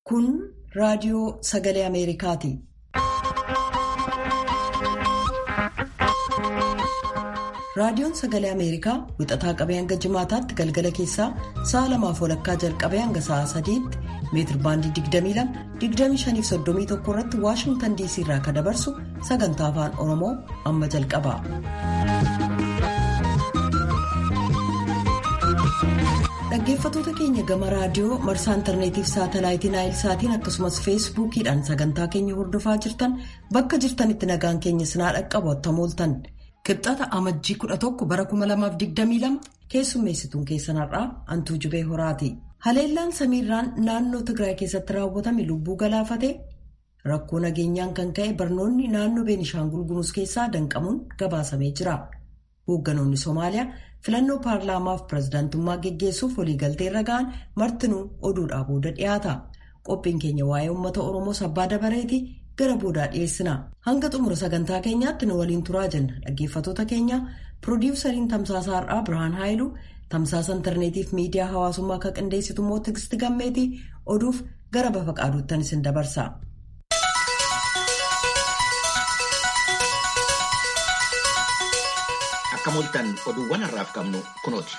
Kun raadiyoo sagalee Ameerikaati. Raadiyoon sagalee Ameerikaa wixataa qabee hanga jimaataatti galgala keessaa sa'a lamaaf walakkaa jalqabee hanga sa'a sadiitti meetir baandii 22-25-31 irratti Waashingtan DC irraa kan dabarsu sagantaa afaan Oromoo amma jalqaba. Dhaggeeffattoota keenya gama raadiyoo marsaa intarneetiif saatalaayitii naayilsaatiin akkasumas feesbuukiidhaan sagantaa keenya hordofaa jirtan bakka jirtanitti nagaan keenya sinaa dhaqqabu attam ooltan. Kibxata amajjii 11 bara 2022 keessummeessituun keessanarraa Antuu Jubee Horaati. Haleellaan samiirraan naannoo Tigraay keessatti raawwatame lubbuu galaafate rakkoo nageenyaan kan ka'e barnoonni naannoo Beenishaangul Gumuz keessaa danqamuun gabaasamee jira. Hoogganoonni Somaaliyaa filannoo paarlaamaaf pirezidaantummaa geggeessuuf waliigaltee irra ga'an martinuu oduudhaa booda dhiyaata. Qophiin keenya waa'ee uummata Oromoo sabbaa dabareeti. gara boodaa dhiyeessina hanga xumura sagantaa keenyaatti nu waliin turaa jenna dhaggeeffattoota keenya piroodiwusariin tamsaasa har'aa birhaan haayilu tamsaasa intarneetiif miidiyaa hawaasummaa akka qindeessitu immoo tigisti gammeetii oduuf gara bafa qaaduuttan isin dabarsa. akka mooltan oduuwwan har'aaf qabnu kunooti.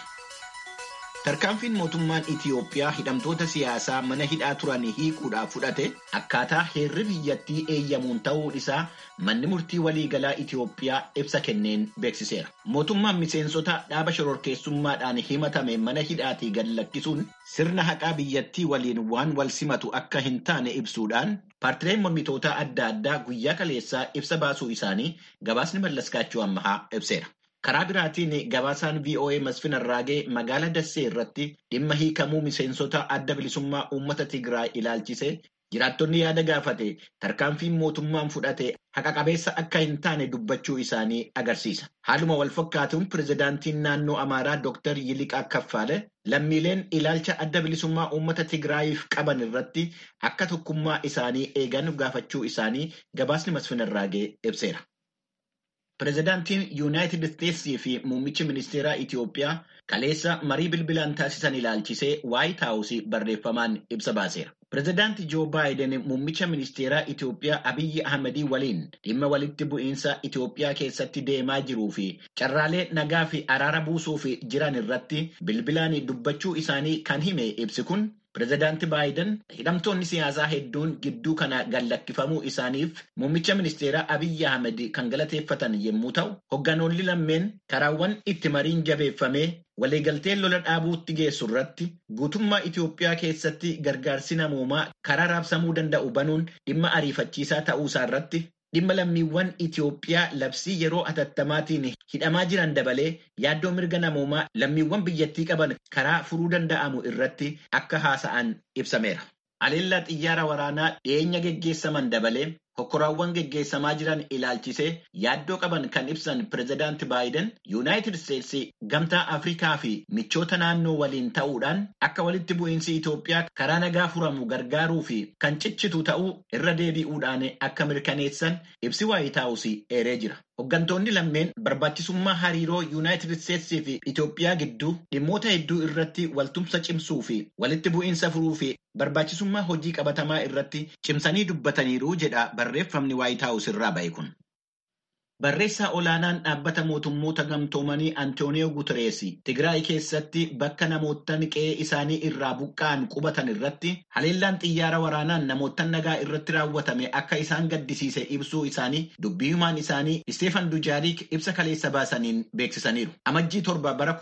Tarkaanfiin mootummaan Itiyoophiyaa hidhamtoota siyaasaa mana hidhaa turan hiikuudhaaf fudhate akkaataa heerri biyyattii eeyyamuun ta'uu isaa manni murtii waliigalaa Itiyoophiyaa ibsa kenneen beeksiseera. Mootummaan miseensota dhaaba shororkeessummaadhaan himatame mana hidhaatii gad lakkisuun sirna haqaa biyyattii waliin waan wal simatu akka hin taane ibsuudhaan paartileen mormitoota adda addaa guyyaa kaleessaa ibsa baasuu isaanii gabaasni mallaskaachuu ammahaa ibseera. Karaa biraatiin gabaasaan VOA Masfin Arraagee magaalaa Dassee irratti dhimma hiikamuu miseensota adda bilisummaa uummata Tigraay ilaalchise jiraattonni yaada gaafate tarkaanfiin mootummaan fudhate haqa qabeessa akka hin taane dubbachuu isaanii agarsiisa. Haaluma wal fakkaatuun pirezidaantiin naannoo Amaaraa Dr. Yiliqaa Kaffaale lammiileen ilaalcha adda bilisummaa uummata Tigraayiif qaban irratti akka tokkummaa isaanii eegan gaafachuu isaanii gabaasni Masfin Arraagee ibseera. Pireezidaantiin Yuunaayitid Isteetsii fi muummichi ministeeraa Itiyoophiyaa kaleessa marii bilbilaan taasisan ilaalchisee Waayit Haawusii barreeffamaan ibsa baaseera. Pireezidaantii Joo Baayiden muummicha ministeeraa Itiyoophiyaa Abiyyi Ahmedii waliin dhimma walitti bu'iinsa Itiyoophiyaa keessatti deemaa jiruu fi carraalee nagaa fi araara buusuuf jiran irratti bilbilaan dubbachuu isaanii kan hime ibsi kun Pireezidaanti Baayiden hidhamtoonni siyaasaa hedduun gidduu kana gallakkifamuu isaaniif muummicha ministeeraa Abiyyi Ahmed kan galateeffatan yommuu ta'u, hogganoonni lammeen karaawwan itti mariin jabeeffamee waliigaltee lola dhaabuutti geessu irratti guutummaa Itiyoophiyaa keessatti gargaarsi namoomaa karaa raabsamuu danda'u banuun dhimma ariifachiisaa ta'uusaa irratti dhimma lammiiwwan Itiyoophiyaa labsii yeroo atattamaatiin hidhamaa jiran dabalee yaaddoo mirga namoomaa lammiiwwan biyyattii qaban karaa furuu danda'amu irratti akka haasa'an ibsameera. Haleellaa xiyyaara waraanaa dhiyeenya geggeessaman dabalee hokkoraawwan geggeessamaa jiran ilaalchisee yaaddoo qaban kan ibsan pireezidaanti Baayiden Yuunaayitid Isteetsi gamtaa Afrikaa fi michoota naannoo waliin ta'uudhaan akka walitti bu'iinsi Itoophiyaa karaa nagaa furamu gargaaruu fi kan ciccitu ta'uu irra deebi'uudhaan akka mirkaneessan ibsi Waayit Haawusii eeree jira. Hooggantoonni lammeen barbaachisummaa hariiroo Yuunaayitid Isteetsii fi Itoophiyaa gidduu dhimmoota hedduu irratti waltumsa cimsuu fi walitti bu'iinsa furuu fi barbaachisummaa hojii qabatamaa irratti cimsanii dubbataniiru jedha barreeffamni Waayit Haawus irraa ba'e kun. Barreessaa olaanaan dhaabbata mootummoota gamtoomanii Antooniyoo Guterees Tigraay keessatti bakka namoottan qe'ee isaanii irraa buqqa'an qubatan irratti haleellaan xiyyaara waraanaan namoottan nagaa irratti raawwatame akka isaan gaddisiise ibsuu isaanii dubbii himaan isaanii Isteefan Dujaarik ibsa kaleessa baasaniin beeksisaniiru. Amajjii torba bara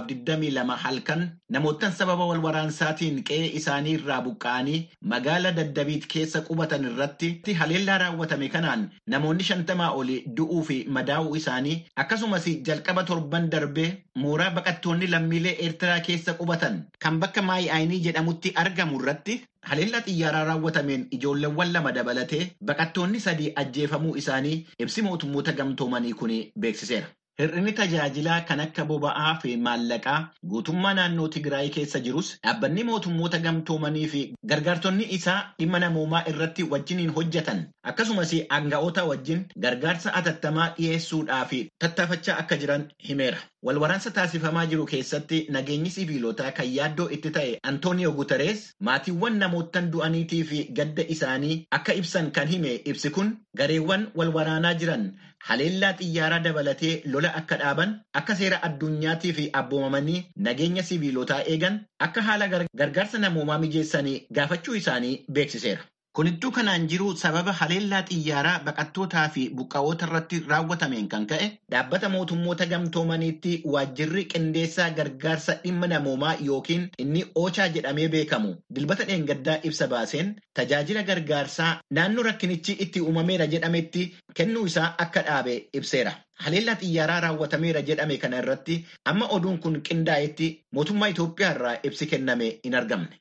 2022 halkan namoottan sababa wal waraansaatiin qe'ee isaanii irraa buqqa'anii magaala daddabiit keessa qubatan irratti haleellaa raawwatame kanaan namoonni shantamaa oli du'uu fi madaa'uu isaanii akkasumas jalqaba torban darbee mooraa baqattoonni lammiilee eertiraa keessa qubatan kan bakka maayi'aayinii jedhamutti argamu irratti haleellaa xiyyaaraa raawwatameen ijoolleewwan lama dabalatee baqattoonni sadii ajjeefamuu isaanii ibsi mootummoota gamtoomanii kun beeksiseera. Hir'inni tajaajilaa kan akka boba'aa fi maallaqaa guutummaa naannoo Tigraay keessa jirus dhaabbanni mootummoota gamtoomanii fi gargaartonni isaa dhimma namoomaa irratti wajjiniin hojjetan akkasumas aanga'oota wajjin gargaarsa atattamaa dhiyeessuudhaaf tattaafachaa akka jiran himeera. walwaraansa taasifamaa jiru keessatti nageenyi siviilotaa kan yaaddoo itti ta'e Antooniyoo Guterees maatiiwwan namootan du'aniitii fi gadda isaanii akka ibsan kan hime ibsi kun gareewwan walwaraanaa jiran haleellaa xiyyaaraa dabalatee lola akka dhaaban akka seera addunyaatii fi abboomamanii nageenya siviilotaa eegan akka haala gargaarsa namoomaa mijeessanii gaafachuu isaanii beeksiseera. Kunittuu kanaan jiru sababa haleellaa xiyyaaraa baqattootaa fi buqqa'oota irratti raawwatameen kan ka'e dhaabbata mootummoota gamtoomaniitti waajjirri qindeessaa gargaarsa dhimma namoomaa yookiin inni oochaa jedhamee beekamu dilbata dheengaddaa ibsa baaseen tajaajila gargaarsaa naannoo rakkinichi itti uumameera jedhametti kennuu isaa akka dhaabe ibseera. Haleellaa xiyyaaraa raawwatameera jedhame kana irratti amma oduun kun qindaa'etti mootummaa Itoophiyaa irraa ibsi kenname hin argamne.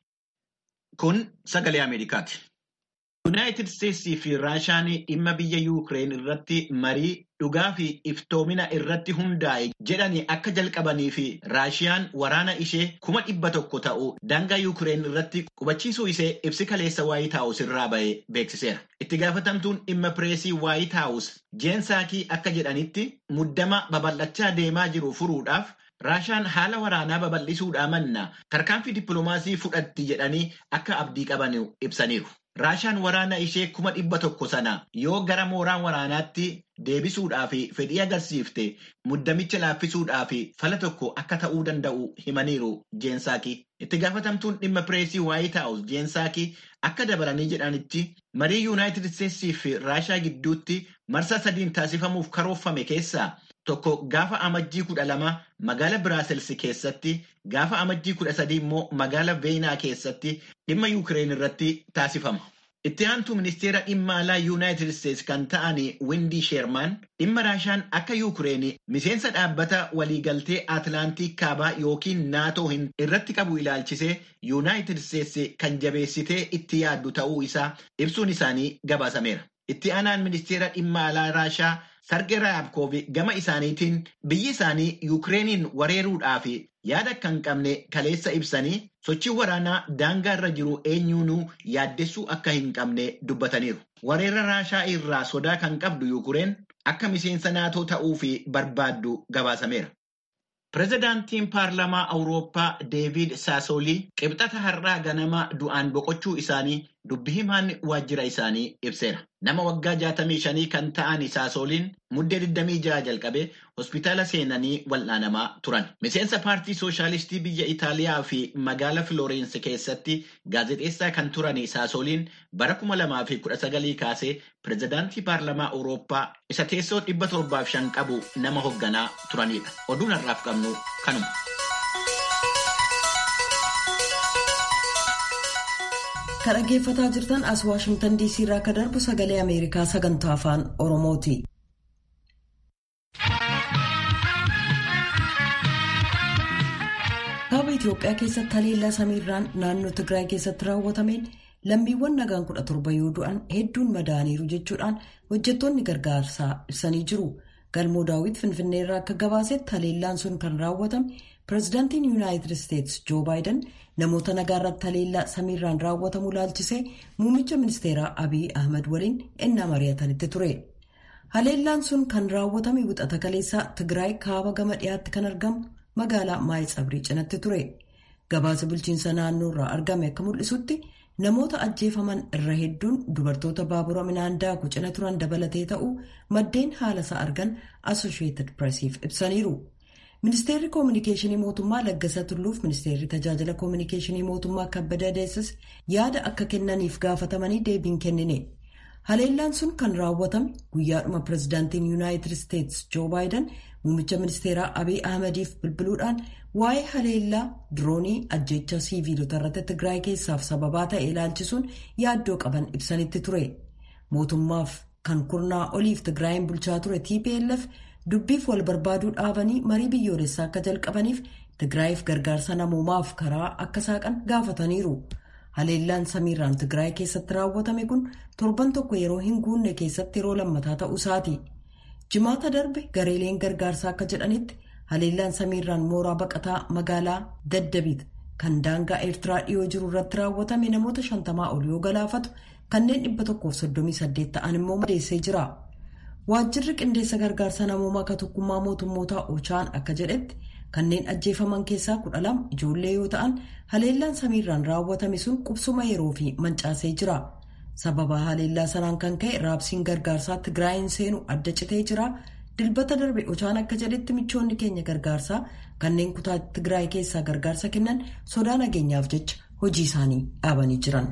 Kun sagalee Ameerikaati. Yuunaayitid Isteetsii fi Raashaan dhimma biyya Yuukireen irratti marii dhugaa fi iftoomina irratti hundaa'e jedhanii akka jalqabanii fi Raashiyaan waraana ishee kuma dhibba tokko ta'u daangaa Yuukireen irratti qubachiisuu ishee ibsi kaleessa Waayit Haawus irraa ba'e beeksiseera. Itti gaafatamtuun dhimma pireesii Waayit Haawus Jeen Saakii akka jedhanitti muddama babal'achaa deemaa jiru furuudhaaf Raashaan haala waraanaa babal'isuudhaa manna tarkaanfii dippiloomaasii fudhatti jedhanii akka abdii qaban ibsaniiru. Raashaan waraana ishee kuma dhibba tokko sana yoo gara mooraa waraanaatti deebisuudhaa fi fedhii agarsiifte muddamicha laaffisuudhaa fi fala tokko akka ta'uu danda'u himaniiru Jeensaakii. Itti gaafatamtuun dhimma pireesii Waayit Haawus Jeensaakii akka dabalanii jedhanitti marii Yuunaayitid Isteetsii fi Raashaa gidduutti marsaa sadiin taasifamuuf karoorfame keessaa tokko gaafa amajjii kudha lama magaala Biraasels keessatti gaafa amajjii kudha sadii immoo magaala Veenaa keessatti dhimma Yuukireen irratti taasifama. Itti aantuu ministeera dhimma alaa Yuunaayitid Isteets kan ta'an Windi Sheermaan dhimma Raashaan akka Yuukireen miseensa dhaabbata waliigaltee Atilaantiik kaabaa yookiin naatoo hin irratti qabu ilaalchisee Yuunaayitid Isteets kan jabeessitee itti yaaddu ta'uu isaa ibsuun isaanii gabaasameera. Itti aanaan ministeera dhimma alaa Raashaa Sarge Raabkoof gama isaaniitiin biyyi isaanii Yuukireeniin wareeruudhaaf yaada akka hin qabne kaleessa ibsanii sochii waraanaa daangaa irra jiru eenyuunuu yaaddessuu akka hin qabne dubbataniiru. Wareera Raashaa irraa sodaa kan qabdu Yuukireen akka miseensa naatoo ta'uu fi barbaaddu gabaasameera. Pireezidaantiin Paarlamaa Awurooppaa Deevid Saasoolii qibxata har'aa ganama du'aan boqochuu isaanii dubbi himaan waajjira isaanii ibseera. Nama waggaa 65 kan ta'an Saasooliin muddee 26 jalqabee hospitaala seenanii wal'aanamaa turan. Miseensa paartii Sooshaalistii biyya Itaaliyaa fi magaala Filoorensi keessatti gaazexeessaa kan turan Saasooliin bara 2019 kaasee pireezidaantii Paarlamaa Awurooppaa isa teessoo 705 qabu nama hoogganaa turanidha. Oduun har'aaf qabnu kanuma. Kan dhaggeeffataa jirtan as Waashimtan DC irraa akka darbu sagalee Ameerikaa sagantaa afaan Oromooti. Kaaba Itoophiyaa keessatti haleellaa samiirraan naannoo Tigraay keessatti raawwatameen lammiiwwan nagaan kudha torba yoo du'an hedduun madaaniiru jechuudhaan hojjettoonni gargaarsaa ibsanii jiru. Galmoo daawwit Finfinnee irraa akka gabaasetti haleellaan sun kan raawwatame pireezidaantiin Yuunaayitid Isteets Joo Baayiden namoota nagaa irratti haleellaa samiirraan raawwatamu ilaalchisee muummicha ministeeraa Abiy Ahmad waliin ennaa mari'atanitti ture. Haleellaan sun kan raawwatame wixata kaleessaa Tigraay kaaba gama dhiyaatti kan argamu magaalaa Maayitsabrii cinatti ture. Gabaasa bulchiinsa naannoo irraa argame akka mul'isutti namoota ajjeefaman irra hedduun dubartoota baabura midhaan daakuu cina turan dabalatee ta'uu maddeen haala isaa argan Associated Pressiif ibsaniiru. Ministeerri Koominikeeshinii Mootummaa Laggasa Tulluuf Ministeerri Tajaajila Koominikeeshinii Mootummaa Kabbada Deessis yaada akka kennaniif gaafatamanii deebiin kennine. Haleellaan sun kan raawwatame guyyaadhuma pireezidaantiin Yuunaayitid Isteets Joo Baayiden muummicha ministeeraa Abiy Ahmadiif bilbiluudhaan waa'ee haleellaa diroonii ajjeechaa siiviilota irratti Tigraay keessaaf sababaa ta'e ilaalchisuun yaaddoo qaban ibsanitti ture. Mootummaaf kan kurnaa oliif Tigraayin bulchaa ture TPLF dubbiif wal barbaaduu dhaabanii marii biyyoolessaa akka jalqabaniif Tigraayiif gargaarsa namoomaaf karaa akka saaqan gaafataniiru. Haleellaan samiirraan Tigraay keessatti raawwatame kun torban tokko yeroo hin guunne keessatti yeroo lammataa ta'uu isaati. Jimaata darbe gareeleen gargaarsaa akka jedhanitti haleellaan samiirraan mooraa baqataa magaalaa Daddabiit kan daangaa Eertiraa dhiyoo jiru irratti raawwatame namoota shantamaa ol yoo galaafatu kanneen dhibba tokkoof soddomii saddeet ta'an immoo madeessee jira. waajjirri qindeessa gargaarsa namoomaa akka tokkummaa mootummootaa ochaan akka jedhetti kanneen ajjeefaman keessaa kudha lama ijoollee yoo ta'an haleellaan samiirraan raawwatame sun qubsuma yeroo fi mancaasee jira sababa haleellaa sanaan kan ka'e raabsiin gargaarsaa tigraayin seenu adda citee jira dilbata darbe ochaan akka jedhetti michoonni keenya gargaarsaa kanneen kutaa tigraay keessaa gargaarsa kennan sodaa nageenyaaf jecha hojii isaanii dhaabanii jiran.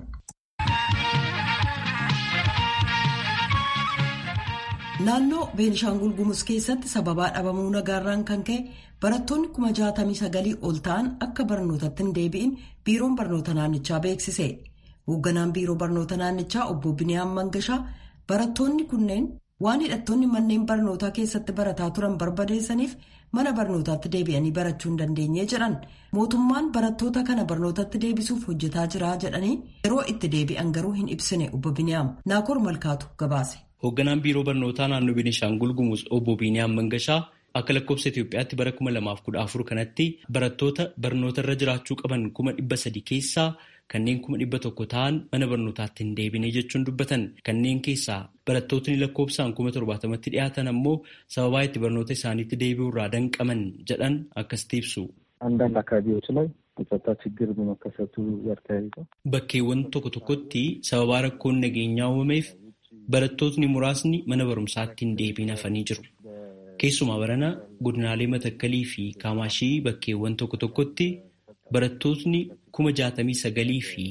naannoo beenishaangul gumuz keessatti sababaa dhabamuu nagaarraan kan ka'e barattoonni kuma jaatamii sagalii ol ta'an akka barnootatti hin deebi'in biiroon barnoota naannichaa beeksise hoogganaan biiroo barnoota naannichaa obbo biniyaam mangashaa barattoonni kunneen waan hidhattoonni manneen barnootaa keessatti barataa turan barbadeessaniif mana barnootaatti deebi'anii barachuu hin dandeenye jedhan mootummaan barattoota kana barnootatti deebisuuf hojjetaa jira jedhanii yeroo itti deebi'an garuu hin ibsine obbo biniyaam naakoor malkaatu gabaase. Hoogganaan biiroo barnootaa naannoo Beenishaangul Gumuz obbo Biiniyaam Mangashaa akka lakkoofsa Itoophiyaatti bara kuma lamaaf kudha afur kanatti barattoota barnoota irra jiraachuu qaban kuma dhibba sadi keessaa kanneen kuma dhibba tokko ta'an mana barnootaatti hin deebine jechuun dubbatan kanneen keessaa barattootni lakkoofsaan kuma torbaatamatti dhiyaatan ammoo sababaa itti barnoota isaaniitti deebi'uu irraa danqaman jedhan akkasitti ibsu. አንዳንድ አካባቢዎች ላይ የጸጥታ ችግር በመከሰቱ ጋር ተያይዞ bakkeewwan tokko tokkotti sababaa rakkoon nageenyaa uumameef barattootni muraasni mana barumsaatti hin deebiin hafanii jiru. Keessumaa barana godinaalee matakkalii fi kaamaashii bakkeewwan tokko tokkotti barattootni kuma jaatamii sagalii fi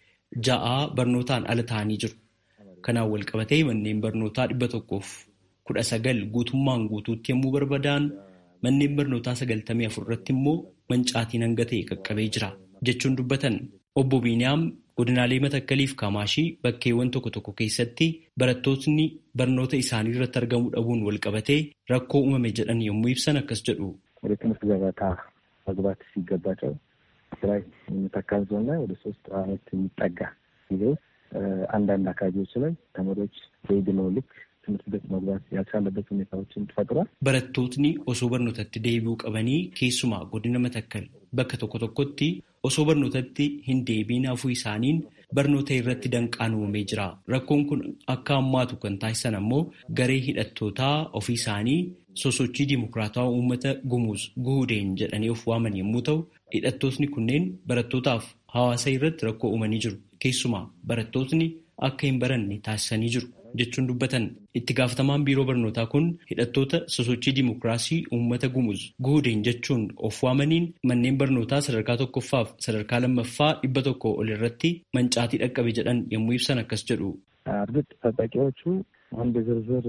ja'aa barnootaan ala ta'anii jiru. Kanaan wal qabatee manneen barnootaa dhibba tokkoof kudha sagal guutummaan guutuutti yommuu barbadaa'an manneen barnootaa sagaltamii afur irratti immoo mancaatiin hanga ta'e qaqqabee jira jechuun dubbatan. Obbo Biiniyaam godinaalee matakkaliif kaamaashii bakkeewwan tokko tokko keessatti barattootni barnoota isaanii irratti argamuu dhabuun wal qabatee rakkoo uumame jedhan yommuu ibsan akkas jedhu. ወደ ትምህርት ገበታ መግባት ሲገባቸው ትግራይ መተከል ዞን ላይ ወደ ሶስት አመት የሚጠጋ ጊዜ አንዳንድ አካባቢዎች ላይ ተማሪዎች በዕድሜው ልክ ትምህርት ቤት መግባት ያልቻለበት ሁኔታዎችን ፈጥሯል። Barattootni osoo barnootatti deebi'uu qabanii keessumaa godina matakkal bakka tokko tokkotti osoo barnootatti hin deebiin hafuu isaaniin barnoota irratti danqaan uumamee jira. Rakkoon kun akka hammaatu kan taasisan ammoo garee hidhattootaa ofii isaanii sosochii dimokiraatawaa uummata gumuuz guhudeen jedhanii of waaman yommuu ta'u, hidhattootni kunneen barattootaaf hawaasa irratti rakkoo uumanii jiru. Keessumaa barattootni akka hin baranne taasisanii jiru. jechuun dubbatan itti gaafatamaan biiroo barnootaa kun hidhattoota sosochii dimokiraasii uummata gumuz guhudeen jechuun of waamaniin manneen barnootaa sadarkaa tokkoffaaf sadarkaa lammaffaa dhibba tokko ol irratti mancaatii dhaqqabe jedhan yommuu ibsan akkas jedhu. እርግጥ ታጣቂዎቹ አንድ ዝርዝር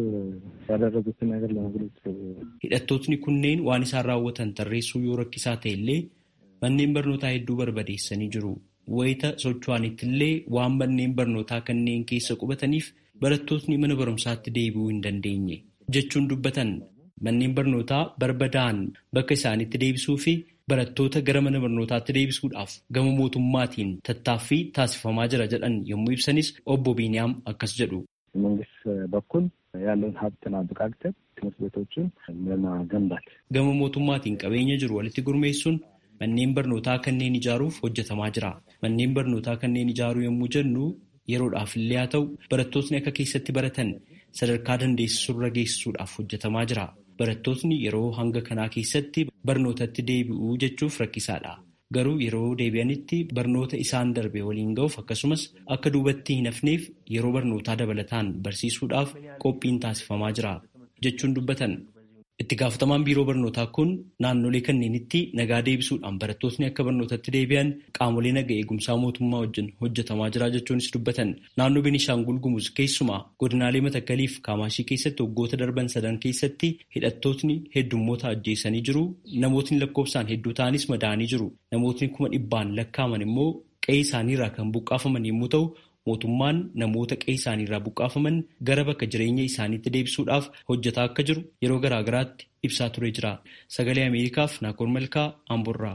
ያደረጉትን ነገር ለመግለጽ hidhattootni kunneen waan isaan raawwatan tarreessuu yoo rakkisaa ta'e illee manneen barnootaa hedduu barbadeessanii jiru. Wayita socho'anitti illee waan manneen barnootaa kanneen keessa qubataniif barattootni mana barumsaatti deebi'uu hin dandeenye jechuun dubbatan manneen barnootaa barbadaa'an bakka isaanitti deebisuu fi barattoota gara mana barnootaatti deebisuudhaaf gama mootummaatiin tattaaffii taasifamaa jira jedhan yommuu ibsanis obbo Biiniyaam akkas jedhu. መንግስት በኩል ያለውን ሀብትን አብቃቅተን ትምህርት ቤቶችን ለማገንባት Gama mootummaatiin qabeenya jiru walitti gurmeessuun manneen barnootaa kanneen ijaaruuf hojjetamaa jira. Manneen barnootaa kanneen ijaaruu yommuu jennu yeroodhaaf illee haa ta'u barattootni akka keessatti baratan sadarkaa dandeessisurra geessisuudhaaf hojjetamaa jira. Barattootni yeroo hanga kanaa keessatti barnootatti deebi'uu jechuuf rakkisaadha. Garuu yeroo deebi'anitti barnoota isaan darbe waliin ga'uuf akkasumas akka duubatti hin hafneef yeroo barnootaa dabalataan barsiisuudhaaf qophiin taasifamaa jira jechuun dubbatan. Itti gaafatamaan biiroo barnootaa kun naannolee kanneenitti nagaa deebisuudhaan barattootni akka barnootatti deebi'an qaamolee naga eegumsaa mootummaa wajjin hojjetamaa jira jechuunis dubbatan. Naannoo Beenishaangul Gumuz keessumaa godinaalee Matakkalii fi Kaamaashii keessatti waggoota darban sadan keessatti hidhattootni heddummoota ajjeesanii jiru. Namootni lakkoofsaan hedduu ta'anis madaa'anii jiru. Namootni kuma dhibbaan lakkaaman immoo qe'ee isaaniirraa kan buqqaafaman yommuu ta'u, mootummaan namoota qe'ee isaaniirraa buqqaafaman gara bakka jireenya isaaniitti deebisuudhaaf hojjetaa akka jiru yeroo garaa garaatti ibsaa ture jira. Sagalee Ameerikaaf Naakoor Malkaa Amborraa.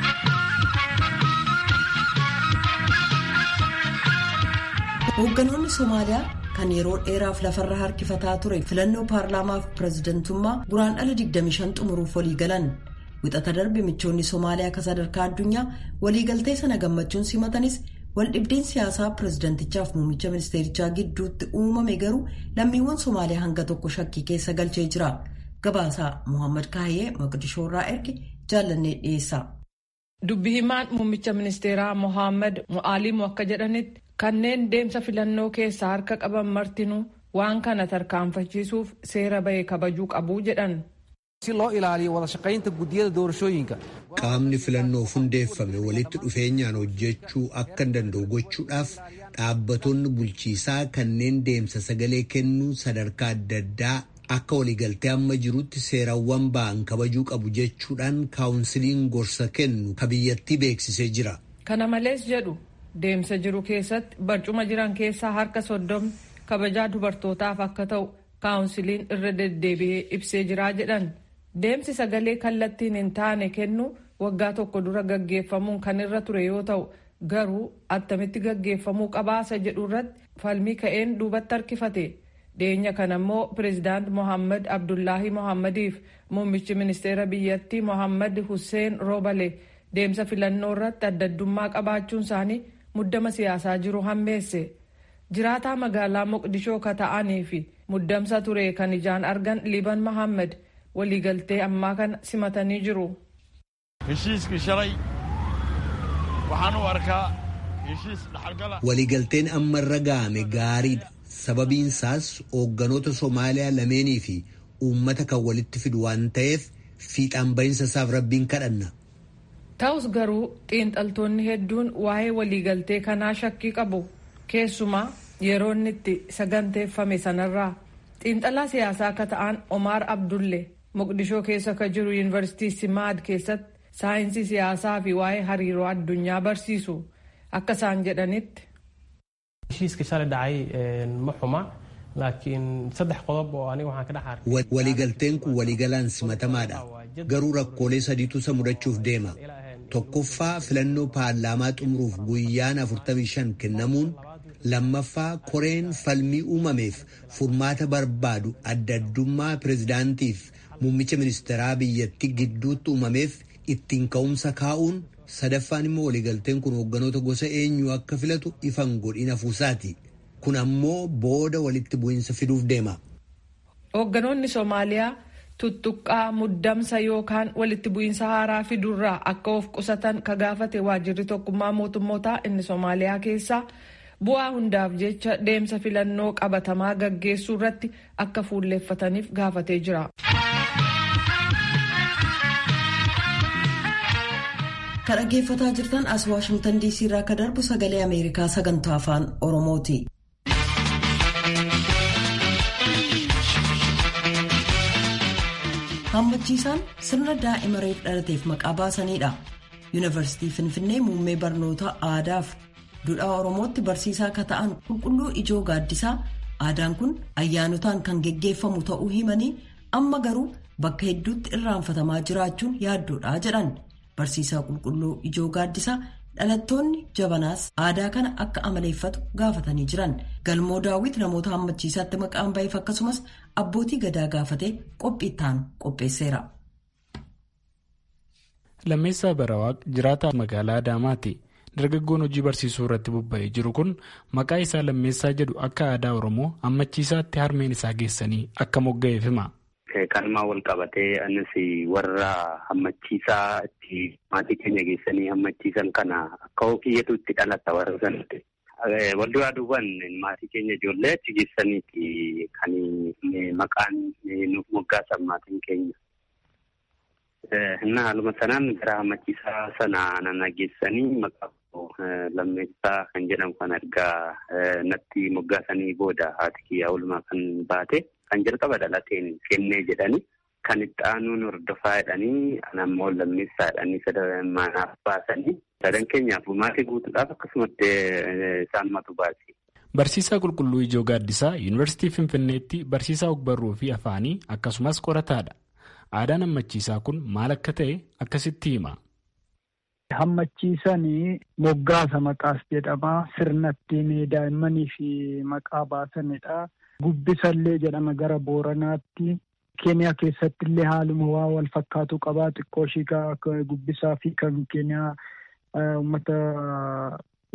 Hoogganoonni Somaaliyaa kan yeroo dheeraaf lafarra harkifataa ture filannoo paarlaamaaf pirezidantummaa guraandhala 25 xumuruuf walii galan. Wixata darbe michoonni Somaaliyaa akka sadarkaa addunyaa waliigaltee sana gammachuun simatanis waldhibdeen siyaasaa pireezidentichaaf muummicha ministeerichaa gidduutti uumame garuu lammiiwwan Somaaliyaa hanga tokko shakkii keessa galchee jira. Gabaasaa Muhammad Kaayee Maqdishoorraa erge jaallannee dhiyeessa. Dubbi himaan muummicha ministeeraa Mohaammed Mu'aalimu akka jedhanitti kanneen deemsa filannoo keessaa harka qaban martinuu waan kana tarkaanfachiisuuf seera bahee kabajuu qabu jedhan. si loo ilaaliyo wada shaqaynta guddiyada doorashooyinka. Qaamni filannoof hundeeffame walitti dhufeenyaan hojjechuu akka danda'u gochuudhaaf dhaabbattoonni bulchiisaa kanneen deemsa sagalee kennuu sadarkaa adda addaa akka waliigaltee amma jirutti seerawwan ba'an kabajuu qabu jechuudhaan kaawunsiliin gorsa kennu ka biyyattii beeksisee jira. Kana malees jedhu deemsa jiru keessatti barcuma jiran keessaa harka soddomni kabajaa dubartootaaf akka ta'u kaawunsiliin irra deddeebi'ee ibsee jiraa jedhan. Deemsi sagalee kallattiin hin taane kennu waggaa tokko dura gaggeeffamuun kan irra ture yoo ta'u garuu attamitti gaggeeffamuu qabaasa jedhu irratti falmii ka'een duubatti harkifate. Dhiyeenya kana immoo pireezidaant Mohaammed Abdullaahi Mohammediif muummichi ministeera biyyattii Mohaammed Hussein Roobale deemsa filannoo irratti addaddummaa qabaachuun isaanii muddama siyaasaa jiru hammeesse. Jiraataa magaalaa Moqdishoo ka ta'anii fi muddamsa ture kan ijaan argan Liban Mohaammed waliigaltee ammaa kana simatanii jiru. Heshiiskii shalay waxaan u arkaa heshiis dhaxalgala. Waliigalteen amma irra ga'ame gaariidha. Sababiin isaas hoogganoota Somaaliyaa lameenii fi uummata kan walitti fidu waan ta'eef fiixaan bahinsa isaaf rabbiin kadhanna. Ta'us garuu xiinxaltoonni hedduun waa'ee waliigaltee kanaa shakkii qabu. Keessumaa yeroo inni itti saganteeffame sanarraa xiinxalaa siyaasaa akka ta'an Omaar Abdulle Moqdishoo keessa ka jiru yuunivarsiitii Simaad keessatti saayinsii siyaasaa fi waa'ee hariiroo addunyaa barsiisu akka isaan jedhanitti. heshiiska shalay dhacay ma xuma laakiin saddex qodob oo aniga waxaan ka dhex arkay Waliigalteen kun waliigalaan simatamaadha. Garuu rakkoolee sadiitu isa mudachuuf deema. Tokkoffaa filannoo paarlaamaa xumuruuf guyyaan 45 kennamuun lammaffaa koreen falmii uumameef furmaata barbaadu adda addummaa pireezidaantiif muummicha ministeeraa biyyattii gidduutti uumameef ittiin ka'umsa kaa'uun sadaffaan immoo waliigalteen kun hoogganoota gosa eenyuu akka filatu ifan godhin hafuusaati. Kun ammoo booda walitti bu'iinsa fiduuf deema. Hoogganoonni Soomaaliyaa tuttuqqaa muddamsa yookaan walitti bu'iinsa haaraa fidurraa akka of qusatan ka gaafate waajirri tokkummaa mootummootaa inni Soomaaliyaa keessaa bu'aa hundaaf jecha deemsa filannoo qabatamaa gaggeessuu irratti akka fuulleeffataniif gaafatee jira. Kan dhaggeeffataa jirtan as Waashingtan DC irraa akka darbu sagalee Ameerikaa sagantaa afaan Oromooti. Hammachiisaan sirna daa'ima reef dhalateef maqaa baasanidha. Yuunivarsiitii Finfinnee muummee barnoota aadaaf duudhaa Oromootti barsiisaa akka ta'an qulqulluu ijoo gaaddisaa aadaan kun ayyaanotaan kan geggeeffamu ta'uu himanii amma garuu bakka hedduutti irraanfatamaa jiraachuun yaaddoodha jedhan. Barsiisaa qulqulluu ijoo gaaddisaa dhalattoonni jabanaas aadaa kana akka amaleeffatu gaafatanii jiran galmoo daawwit namoota hammachiisaatti maqaan baheef akkasumas abbootii gadaa gaafatee qophiittaan qopheesseera. Lammeessaa Barawaaq jiraataa magaalaa Adaamaati. Dargaggoon hojii barsiisuu irratti bobba'ee jiru kun maqaa isaa lammeessaa jedhu akka aadaa Oromoo hammachiisaatti harmeen isaa geessanii akka mogga'eef hima. Kanumaa wal qabatee anis warra hammachiisaa itti maatii keenya geessanii hammachiisan kana akka kiyyatu itti dhalata warra sanatti. Wal duraa duubaan maatii keenya ijoollee achi geessaniiti kan maqaan nuuf moggaasan maatiin keenya. Inni haaluma sanaan gara hammachiisaa sana nana geessanii maqaa lammeessaa kan jedhamu kan argaa natti moggaasanii booda haati kiyyaa oolmaa kan baate. Kan jalqaba dhalateen kennee jedhanii kan itti aanuun hordofaa jedhanii anammoo lammeessaa jedhanii manaaf baasanii sadan keenyaaf maatii guutuudhaaf akkasumatti isaan matu baase. Barsiisaa Qulqulluu Ijoo Gaaddisaa Yuunivarsiitii Finfinneetti barsiisaa ogbarruu fi afaanii akkasumas qorataadha. Aadaan hammachiisaa kun maal akka ta'e akkasitti hima. Hammachiisanii moggaasa maqaas jedhama. Sirna ittiin daa'immanii fi maqaa baasanidha. Gubbisallee jedhama gara Booranaatti. Keeniyaa keessatti illee haaluma waa wal fakkaatu qaba. Xiqqoo ishii gubbisaa fi kan Keeniyaa uummata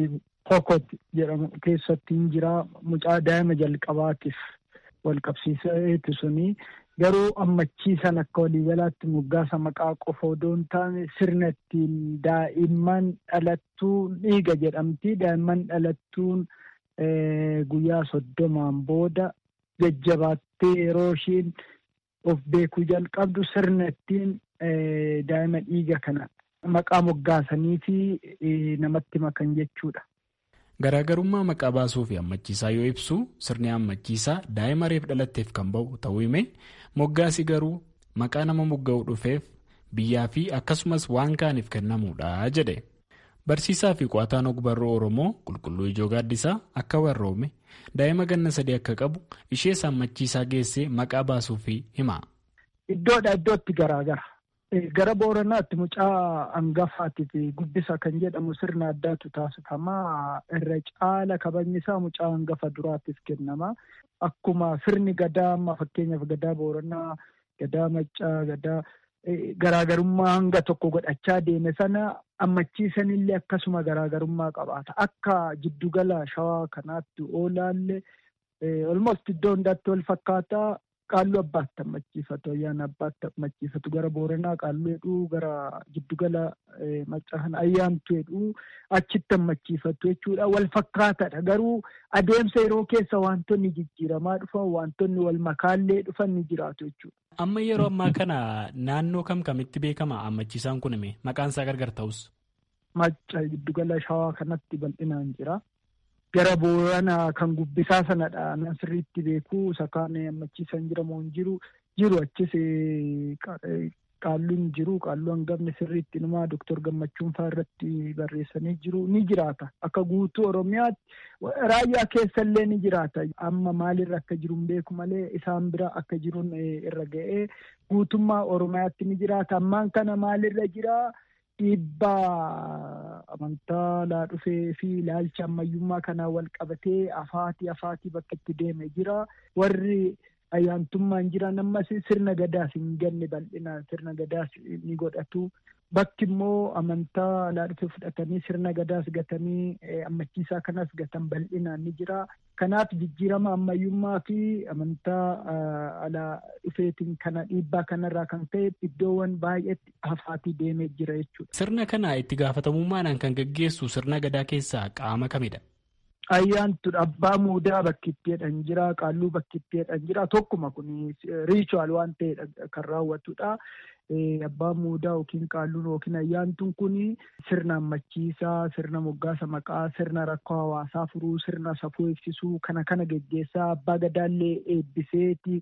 hokot jedhamu keessatti hin jira mucaa daa'ima jalqabaatiif wal qabsiiseeti suni garuu ammachiisan akka waliigalaatti moggaasa maqaa qofa odoo hin taane sirna ittiin daa'imman dhalattuun dhiiga jedhamti daa'imman dhalattuun guyyaa soddomaan booda jajjabaattee yeroo ishiin of beekuu jalqabdu sirna ittiin daa'ima dhiiga kana maqaa moggaasanii fi namatti makan jechuudha. Garaagarummaa maqaa baasuu fi ammachiisaa yoo ibsu sirni ammachiisaa daa'ima reef dhalatteef kan ba'u ta'uu hime moggaasi garuu maqaa nama mogga'uu dhufeef biyyaa fi akkasumas waan kaaniif kennamuudha jedhe. Barsiisaa fi qo'ataan ogbarruu Oromoo qulqulluu ijoo gaaddisaa akka warroome daa'ima ganna sadii akka qabu ishee ammachiisaa geessee maqaa baasuu fi hima. Iddoodha iddootti garaagara. Gara Booranaatti mucaa hangafaatiif guddisa kan jedhamu sirna addaatu taasifama. Irra caala kabajni isaa mucaa hangafa duraatiif kennama. Akkuma sirni gadaa amma fakkeenyaaf gadaa Booranaa, gadaa Maccaa, gadaa garaagarummaa hanga tokko godhachaa deeme sana ammachiisanillee akkasuma garaagarummaa qabaata. Akka jiddugala shawaa kanaatti oolaallee olmost iddoo hundaatti wal fakkaataa. Qaalluu abbaatti ammachiifatu ayyaana abbaatti ammachiifatu gara booranaa qaalluu hedhuu gara giddugala maccaa kana ayyaantu hedhuu achitti ammachiifatu jechuudha wal fakkaataadha garuu adeemsa yeroo keessa wantoonni jijjiiramaa dhufan wantoonni wal makaallee dhufan ni jiraatu jechuudha. Amma yeroo ammaa kana naannoo kam kamitti beekama ammachiisaan kun hime maqaan isaa gargar ta'us. Macca giddugala shawaa kanatti bal'inaan jira. gara booranaa kan gubbisaa sanadha nan sirriitti beeku sakaan ammachiisan jira moo hin jiru jiru achis qaalluun jiru qaalluu hangafni sirriitti numaa doktor gammachuun faa irratti barreessanii jiru ni jiraata akka guutuu oromiyaatti raayyaa keessallee ni jiraata amma maalirra akka jiru hin beeku malee isaan bira akka jiruun irra ga'ee guutummaa oromiyaatti ni jiraata ammaan kana maalirra jiraa. dhiibbaa amantaa laa dhufee fi ilaalcha ammayyummaa kanaa wal qabatee afaatii afaatii bakka itti deeme jira warri ayyaantummaan jiran ammas sirna gadaas hin ganne bal'inaan sirna gadaas ni godhatu bakki immoo amantaa laa dhufee fudhatanii sirna gadaas gatanii ammachiisaa kanas gatan bal'inaan ni jira kanaaf jijjiirama ammayyummaa fi amantaa alaa dhufeetiin kana dhiibbaa kanarraa kan ka'e iddoowwan baay'eetti afaatii deemee jira jechuudha. Sirna kana itti gaafatamummaadhaan kan gaggeessu sirna gadaa keessaa qaama kamidha? Ayyaantudha abbaa muudaa bakki itti jedhan jira qaalluu bakki itti jedhan jira tokkuma kun riichuwal waan ta'edha kan raawwatudha. Abbaan muudaa yookiin qaalluun yookiin ayyaantuun kun sirna ammachiisaa, sirna moggaasa maqaa, sirna rakkoo hawaasaa furuu, sirna safuu ibsisuu kana kana geggeessaa abbaa gadaallee eebbiseeti.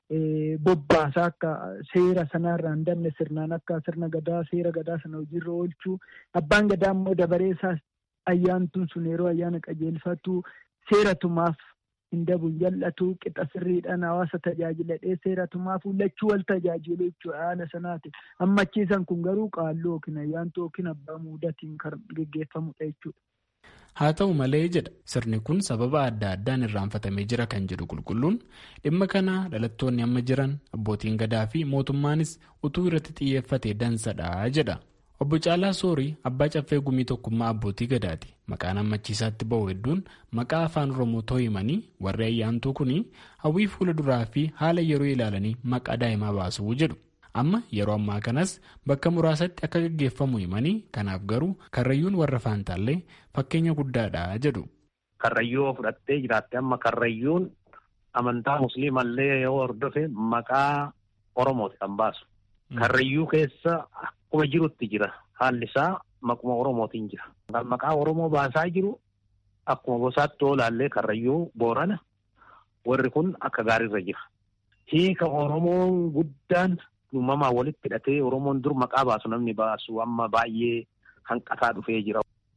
bobbaasaa akka seera sanarraa hin dabne sirnaan akka sirna gadaa seera gadaa sana hojiirra oolchuu abbaan gadaa immoo dabareessaas ayyaantuun sun yeroo ayyaana qajeelfatu seera tumaaf hin dabu hin jal'atu qixa sirriidhaan hawaasa tajaajiladhee seera tumaaf lachuu wal tajaajilu jechuudha haala sanaati ammachiisan kun garuu qaalluu yookiin ayyaantuu yookiin abbaa muudatiin kan geggeeffamudha jechuudha. haa ta'u malee jedha sirni kun sababa adda addaan irraanfatamee jira kan jedhu qulqulluun dhimma kana dhalattoonni amma jiran abbootiin gadaa fi mootummaanis utuu irratti xiyyeeffate dansadha jedha obbo Caalaa Soorii abbaa caffee gumii tokkummaa abbootii gadaati maqaan ammachiisaatti ba'u hedduun maqaa afaan oromoo himanii warri ayyaantuu kun hawwii fuula duraa fi haala yeroo ilaalanii maqaa daa'imaa baasuu jedhu. amma yeroo ammaa kanas bakka muraasatti akka gaggeeffamu himanii kanaaf garuu karrayyuun warra faantaallee fakkeenya guddaadha jedhu. Karrayyuu fudhattee jiraatte amma karrayyuun amantaa musliimallee yoo hordofe maqaa oromooti kan baasu. Karrayyuu keessa akkuma jirutti jira haalli isaa maquma oromootiin jira. Kan maqaa oromoo baasaa jiru akkuma gosaatti oolaallee karrayyuu boorana warri kun akka gaariirra jira. Hiika oromoon guddaan uumamaan walitti hidhatee Oromoon dur maqaa baasu namni baasu amma baay'ee hanqataa dhufee jira.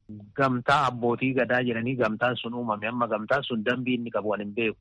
Gamtaa abbootii gadaa jedhanii gamtaan sun uumame amma gamtaan sun dambii inni qabu hin beeku.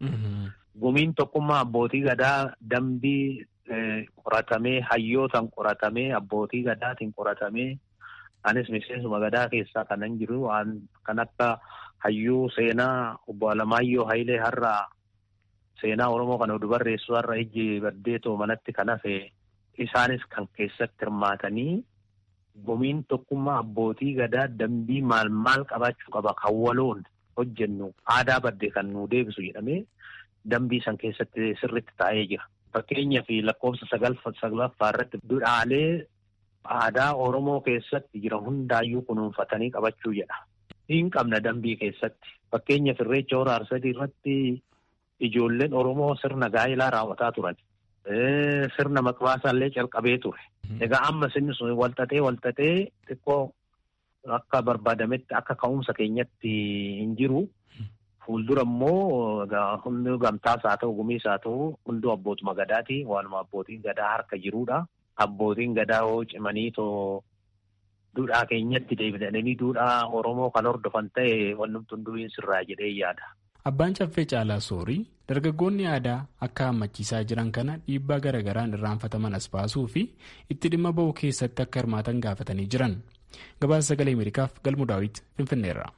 Gumiin tokkummaa abbootii gadaa dambii qoratamee hayyootaan qoratamee abbootii gadaatiin qoratamee anis miseensuma gadaa keessaa kanan jiru waan kan akka hayyuu seenaa obbo Alamaayyoo Hayilee har'aa seenaa Oromoo kana oduu barreessu har'a ijji baddeetoo manatti kan hafe isaanis kan keessatti hirmaatanii gumiin tokkummaa abbootii gadaa dambii maal maal qabaachuu qaba kan waloon hojjennu aadaa baddee kan nu deebisu jedhamee dambii san keessatti sirritti taa'ee jira. Fakkeenyaaf lakkoofsa saglaffaa irratti duudhaalee aadaa Oromoo keessatti jira hundaayyuu kunuunfatanii qabachuu jedha. Hin qabna dambii keessatti. Fakkeenyaaf irreecha hora arsadii irratti ijoolleen Oromoo sirna gaa'ilaa raawwataa turan. Sirna maqbaasaa illee calqabee ture. Egaa amma sinni sun walxaxee walxaxee xiqqoo akka barbaadametti akka ka'umsa keenyatti hin jiru. Fuuldura immoo hundi gamtaas haa ta'u gumiis haa ta'u hunduu abbootuma gadaati. Waanuma abbootiin gadaa harka jirudha. Abbootiin gadaa hoo cimanii too duudhaa keenyatti deebi'anii duudhaa Oromoo kan hordofan ta'e wannumtu hunduu hin sirraa jedhee yaada. Abbaan caffee caalaa soorii dargaggoonni aadaa akka hammachiisaa jiran kana dhiibbaa garaagaraan irraanfataman as baasuu fi itti dhimma ba'uu keessatti akka hirmaatan gaafatanii jiran. Gabaasa sagalee Ameerikaaf galmu daawwit Finfinneerra.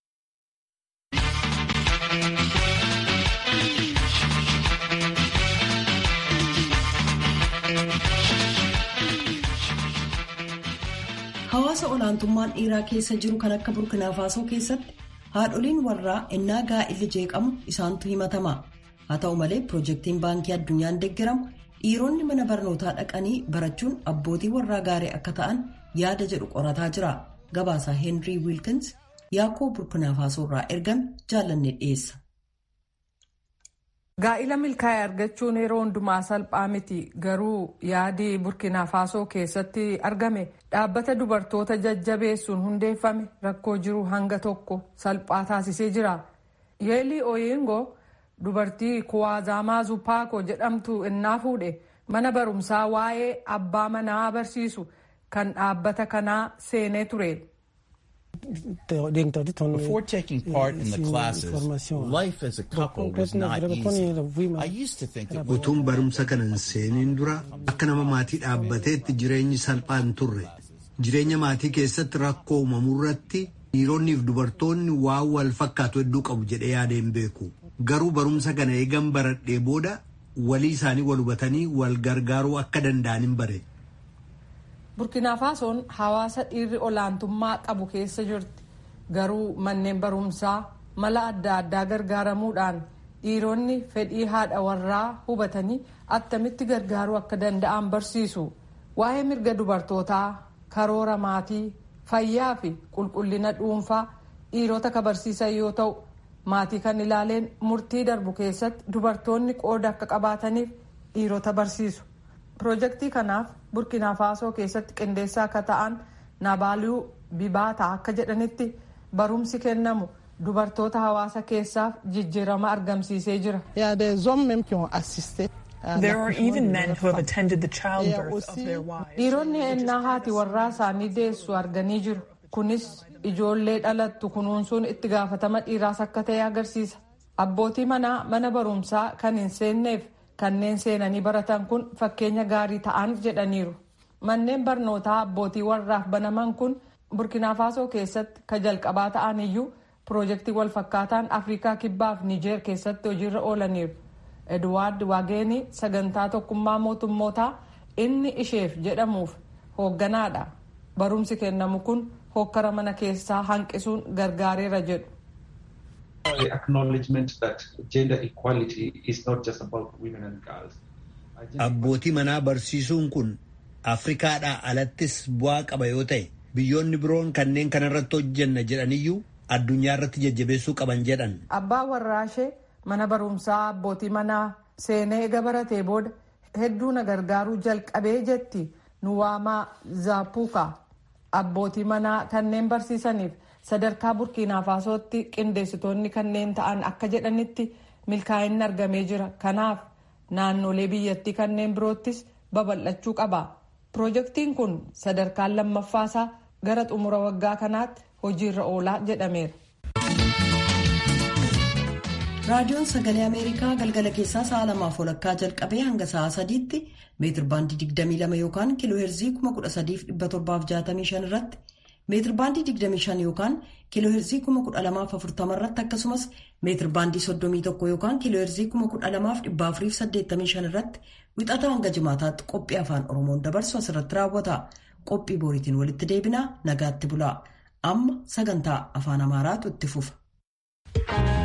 Hawaasa olaantummaan dhiiraa keessa jiru kan akka burkina faasoo keessatti haadholiin warraa ennaa gaa'illi jeeqamu isaantu himatama. Haa ta'u malee piroojeektiin baankii addunyaan deeggaramu dhiironni mana barnootaa dhaqanii barachuun abbootii warraa gaarii akka ta'an yaada jedhu qorataa jira. Gabaasaa Heenrii Wiilkins yaakoo burkina faasoo irraa ergame jaallanne dhiyeessa. Gaa'ila milkaa'e argachuun yeroo hundumaa salphaa miti garuu yaadii burkina faasoo keessatti argame dhaabbata dubartoota jajjabeessuun hundeeffame rakkoo jiru hanga tokko salphaa taasisee jira. Yeelii Oyingo dubartii Kuwaazamaa Zupaako jedhamtu innaa fuudhe mana barumsaa waa'ee abbaa manaa barsiisu kan dhaabbata kanaa seenee ture. Before taking part in the classes, life as a couple was not easy. I used to think that Utuun barumsa kanan seeniin dura akka nama maatii dhaabbateetti jireenyi salphaa hin turre. Jireenya maatii keessatti rakkoo uumamuu irratti dhiironniif dubartoonni waan wal fakkaatu hedduu qabu jedhee yaadeen beeku. Garuu barumsa kana eegan baradhee booda walii isaanii wal hubatanii wal gargaaruu akka danda'an hin bare. burkina faasoon hawaasa dhiirri olaantummaa qabu keessa jirti garuu manneen barumsaa mala adda addaa gargaaramuudhaan dhiironni fedhii haadha warraa hubatanii attamitti gargaaruu akka danda'an barsiisu waa'ee mirga dubartootaa karoora maatii fayyaa fi qulqullina dhuunfaa dhiirota ka barsiisan yoo ta'u maatii kan ilaaleen murtii darbu keessatti dubartoonni qooda akka qabaataniif dhiirota barsiisu. piroojeektii kanaaf burkina faasoo keessatti qindeessaa akka ta'an nabaaluu bibaataa akka jedhanitti barumsi kennamu dubartoota hawaasa keessaaf jijjiirama argamsiisee jira. dhiironni ennaa haati warraa isaanii deessu arganii jiru kunis ijoollee dhalattu kunuunsuun itti gaafatama dhiiraas akka ta'e agarsiisa abbootii manaa mana barumsaa kan hin seenneef. kanneen seenanii baratan kun fakkeenya gaarii ta'an jedhaniiru manneen barnootaa abbootii warraaf banaman kun burkina faasoo keessatti ka jalqabaa ta'an iyyuu piroojeektii walfakkaataan afrikaa kibbaaf niijeer keessatti hojiirra oolaniiru edwaard waageenii sagantaa tokkummaa mootummootaa inni isheef jedhamuuf hoogganaadha barumsi kennamu kun hokkara mana keessaa hanqisuun gargaareera jedhu. the acknowledgement that gender equality is not just about women and girls. Abbootii manaa barsiisuun kun Afrikaadhaa alattis bu'aa qaba yoo ta'e biyyoonni biroon kanneen kanarratti hojjenna jedhaniyyuu addunyaa irratti jajjabeessuu qaban jedhan. Abbaa warraashee mana barumsaa abbootii manaa seenee eega baratee booda hedduu na gargaaruu jalqabee jetti nuwaamaa zaapuuka abbootii manaa kanneen barsiisaniif sadarkaa burkiinaa faasootti qindeessitoonni kanneen ta'an akka jedhanitti milkaa'inni argamee jira kanaaf naannolee biyyattii kanneen biroottis babal'achuu qaba piroojeektiin kun sadarkaan lammaffaasaa gara xumura waggaa kanaatti hojiirra oolaa jedhameera. raadiyoon sagalee ameerikaa galgala keessaa sa'a lamaaf walakkaa jalqabee hanga sa'a sadiitti meetir baandii 22 yookaan kiiloo heerzii 13765 irratti meetir baandii 25 yookaan kiiloo heerzii 12040 irratti akkasumas meetir baandii 31 yookaan kiiloo heerzii 12485 irratti wixataa hanga jimaataatti qophii afaan oromoon dabarsu asirratti raawwata qophii boriitiin walitti deebinaa nagaatti bulaa amma sagantaa afaan amaaraatu itti fufa.